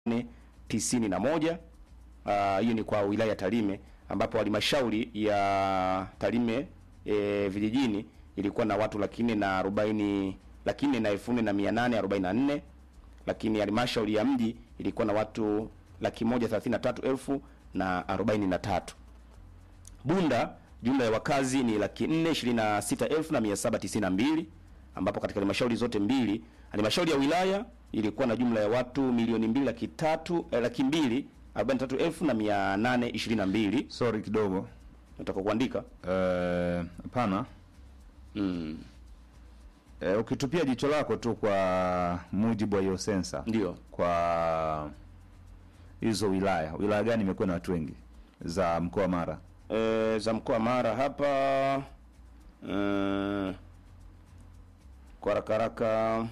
tisini na moja. Ah, hiyo ni kwa wilaya ya Tarime ambapo halmashauri ya Tarime e, vijijini ilikuwa na watu laki nne na arobaini laki nne na elfu nne na mia nane arobaini na nne lakini halmashauri ya mji ilikuwa na watu laki moja thelathini na tatu elfu na arobaini na tatu. Bunda jumla ya wakazi ni laki nne ishirini na sita elfu na mia saba tisini na mbili ambapo katika halmashauri zote mbili halmashauri ya wilaya ilikuwa na jumla ya watu milioni mbili laki tatu eh, laki mbili arobaini na tatu elfu na mia nane ishirini na mbili Sorry kidogo. nataka kuandika Eh, Hapana. mm, Eh, ukitupia jicho lako tu kwa mujibu wa hiyo sensa ndio kwa hizo wilaya, wilaya gani imekuwa na watu wengi za mkoa wa Mara? e, za mkoa wa Mara hapa mm, kwa haraka haraka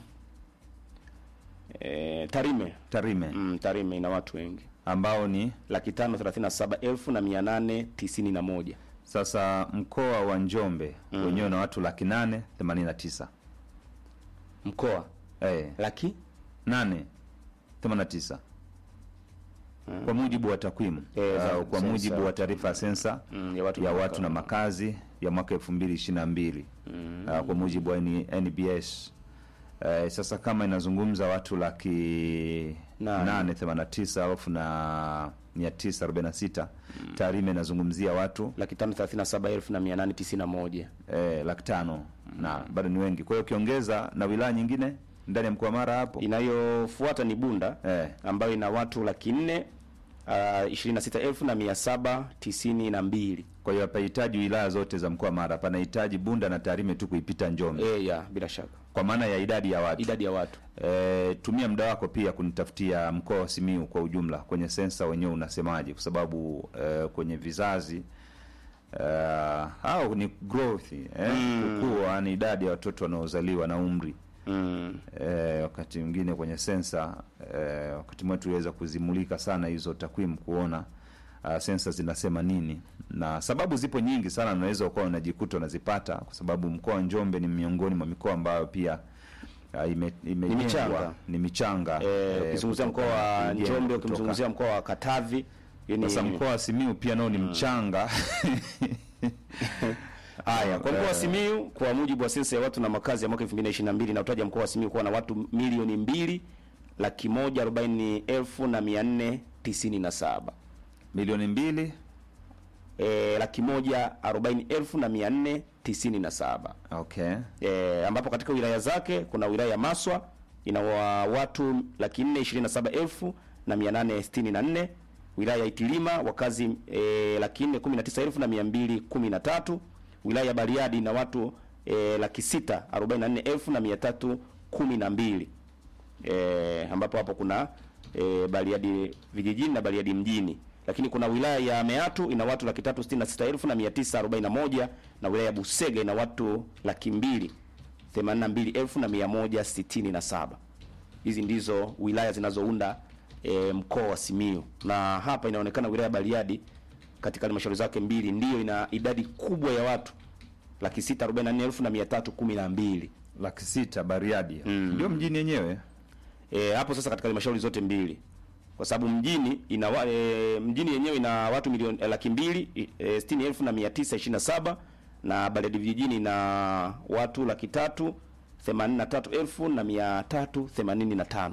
e, Tarime Tarime mm, Tarime ina watu wengi ambao ni laki tano thelathini na saba elfu na mia nane tisini na moja sasa mkoa wa Njombe wenyewe na watu laki nane themanini na tisa mkoa eh, laki nane themanini na tisa kwa mujibu wa takwimu Eh, za au kwa sensa. mujibu wa taarifa ya sensa mm, ya watu ya na watu na makazi. makazi ya mwaka elfu mbili ishirini na mbili kwa mujibu wa N- NBS. Eh, sasa kama inazungumza watu laki Nane. nane themanini na tisa elfu na mia tisa arobaini na sita Tarime inazungumzia watu laki tano thelathini na saba elfu na mia nane tisini na moja eh, laki tano na bado ni wengi. Kwa hiyo ukiongeza na wilaya nyingine ndani ya mkoa wa Mara hapo inayofuata ni Bunda eh, ambayo ina watu laki nne ishirini na sita elfu na mia saba tisini na mbili kwa hiyo hapahitaji wilaya zote za mkoa wa Mara, panahitaji Bunda na Tarime tu kuipita Njombe e, ya bila shaka kwa maana ya idadi ya watu. idadi ya watu E, tumia muda wako pia kunitafutia mkoa wa Simiu kwa ujumla kwenye sensa wenyewe unasemaje, kwa sababu e, kwenye vizazi e, au ni growth eh, kukua ni idadi ya watoto wanaozaliwa na umri mm. e, wakati mwingine kwenye sensa e, wakati mwingine tuliweza kuzimulika sana hizo takwimu kuona uh, sensa zinasema nini, na sababu zipo nyingi sana, unaweza ukawa unajikuta unazipata kwa sababu mkoa wa Njombe ni miongoni mwa mikoa ambayo pia uh, ime, imejengwa- michanga. ni michanga Eh, eh, ukizungumzia mkoa kutokana na wa kujenga Njombe, kutoka- ukimzungumzia mkoa wa Katavi yani- sasa mkoa wa Simiu pia nao ni mchanga Haya, kwa mkoa wa Eh. Simiyu kwa mujibu wa sensa ya watu na makazi ya mwaka 2022 na utaja mkoa wa Simiyu kuwa na watu milioni mbili laki moja arobaini elfu na mia nne tisini na saba milioni mbili e, laki moja arobaini elfu na mia nne tisini na saba okay e, ambapo katika wilaya zake kuna wilaya ya Maswa ina wa watu laki nne ishirini na saba elfu na mia nane sitini na nne wilaya ya Itilima wakazi e, laki nne kumi na tisa elfu na mia mbili kumi na tatu wilaya ya Bariadi ina watu e, laki sita arobaini na nne elfu na mia tatu kumi na mbili e, ambapo hapo kuna e, Bariadi vijijini na Bariadi mjini lakini kuna wilaya ya Meatu ina watu laki tatu sitini na sita elfu na mia tisa arobaini na moja na wilaya ya Busega ina watu laki mbili themanini na mbili elfu na mia moja sitini na saba. Hizi ndizo wilaya zinazounda e, mkoa wa Simiyu, na hapa inaonekana wilaya ya Bariadi katika halmashauri zake mbili ndiyo ina idadi kubwa ya watu laki sita arobaini na nne elfu na mia tatu kumi na mbili. laki sita Bariadi ndio mjini yenyewe E, hapo sasa katika halmashauri zote mbili kwa sababu mjini ina wa- e, mjini yenyewe ina watu milioni e, laki mbili e, sitini elfu na mia tisa ishirini na saba na Bariadi vijijini ina watu laki tatu themanini na tatu elfu na mia tatu themanini na tano.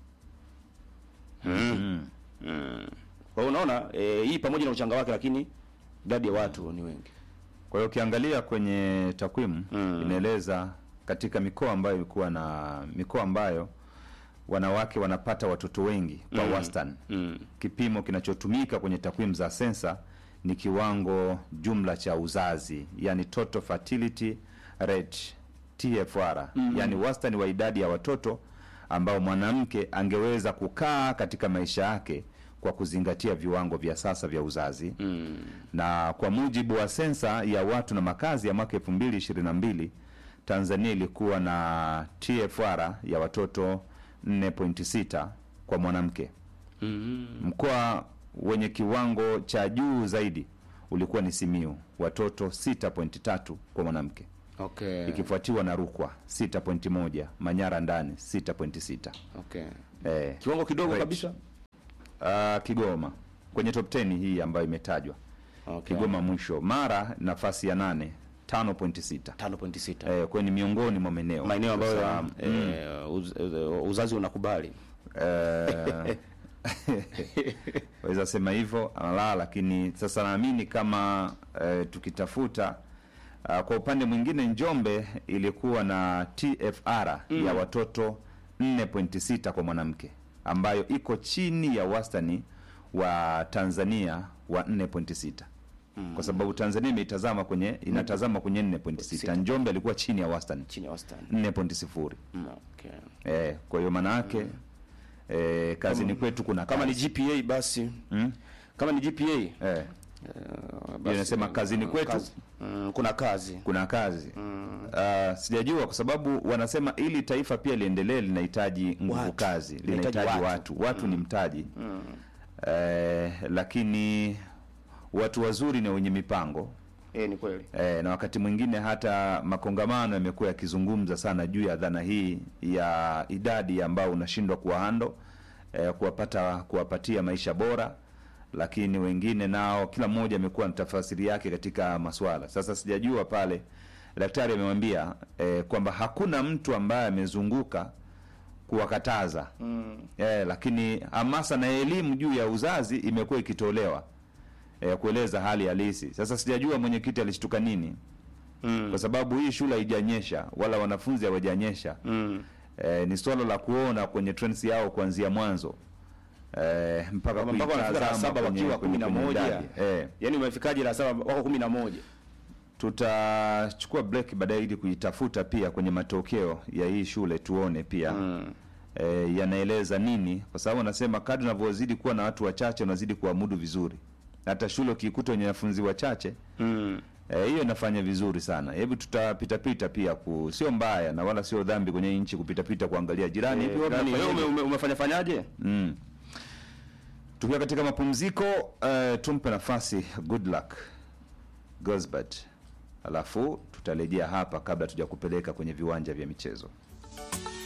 Kwa hiyo unaona e, hii pamoja na uchanga wake, lakini idadi ya watu ni wengi. Kwa hiyo ukiangalia kwenye takwimu inaeleza katika mikoa ambayo ilikuwa na mikoa ambayo wanawake wanapata watoto wengi kwa wastani. Mm. Kipimo kinachotumika kwenye takwimu za sensa ni kiwango jumla cha uzazi, yani total fertility rate TFR, yani wastani wa idadi ya watoto ambao mwanamke angeweza kukaa katika maisha yake kwa kuzingatia viwango vya sasa vya uzazi na kwa mujibu wa sensa ya watu na makazi ya mwaka 2022 Tanzania ilikuwa na TFR ya watoto 4.6 kwa mwanamke. Mkoa wenye kiwango cha juu zaidi ulikuwa ni Simiu, watoto 6.3 kwa mwanamke, Okay. ikifuatiwa na Rukwa 6.1, Manyara ndani 6.6. Okay. Eh, Kiwango kidogo Rate. kabisa. uh, Kigoma kwenye top 10 hii ambayo imetajwa Okay. Kigoma mwisho, Mara nafasi ya nane 5.6 5.6 eh, kwa ni miongoni mwa maeneo maeneo ambayo Sasa, eh, uz, uz, uzazi unakubali eh, waweza sema hivyo la, lakini sasa naamini kama eh, tukitafuta uh, kwa upande mwingine Njombe ilikuwa na TFR ya watoto 4.6 kwa mwanamke ambayo iko chini ya wastani wa Tanzania wa 4.6 kwa sababu Tanzania imeitazama kwenye inatazama kwenye 4.6 Njombe alikuwa chini ya wastani chini ya wastani 4.0 Mm, okay. eh, kwa hiyo maana yake eh, kazini kwetu kuna kama ni kazi. GPA basi Mm? kama ni GPA eh, eh, basi, inasema kazini mm, kwetu. kazi. Mm, kuna kazi kuna kazi Ah, sijajua kwa sababu wanasema ili taifa pia liendelee linahitaji nguvu Watu. kazi Linahitaji linahitaji watu. watu watu, ni mtaji eh, lakini watu wazuri na wenye mipango eh, ni kweli eh, na wakati mwingine hata makongamano yamekuwa yakizungumza sana juu ya dhana hii ya idadi ambao unashindwa kuwahando eh, kuwapata kuwapatia maisha bora lakini wengine nao kila mmoja amekuwa na tafasiri yake katika maswala sasa sijajua pale daktari amemwambia eh, kwamba hakuna mtu ambaye amezunguka kuwakataza mm. eh, lakini hamasa na elimu juu ya uzazi imekuwa ikitolewa eh, kueleza hali halisi sasa sijajua mwenyekiti alishtuka nini mm. kwa sababu hii shule haijanyesha wala wanafunzi hawajanyesha Mm. eh, ni swala la kuona kwenye trends yao kuanzia mwanzo eh, mpaka Kwamba mpaka wanafika la kuitazama saba kwenye- wakiwa kwenye- kumi na kwenye moja idadi. eh, yaani umefikaje la saba wako kumi na moja tutachukua break baadaye ili kuitafuta pia kwenye matokeo ya hii shule tuone pia mm. eh, yanaeleza nini kwa sababu anasema kadri unavyozidi kuwa na watu wachache unazidi kuamudu vizuri hata shule ukiikuta wenye wanafunzi wachache Mm. Eh, hiyo inafanya vizuri sana. Hebu tutapitapita pia ku, sio mbaya na wala sio dhambi kwenye nchi kupitapita kuangalia jirani hivi Eh, wapi wewe wanafanya ume, hivi? ume, umefanya fanyaje Mm. Tukiwa katika mapumziko uh, tumpe nafasi good luck Gosbert, alafu tutarejea hapa kabla tuja kupeleka kwenye viwanja vya michezo.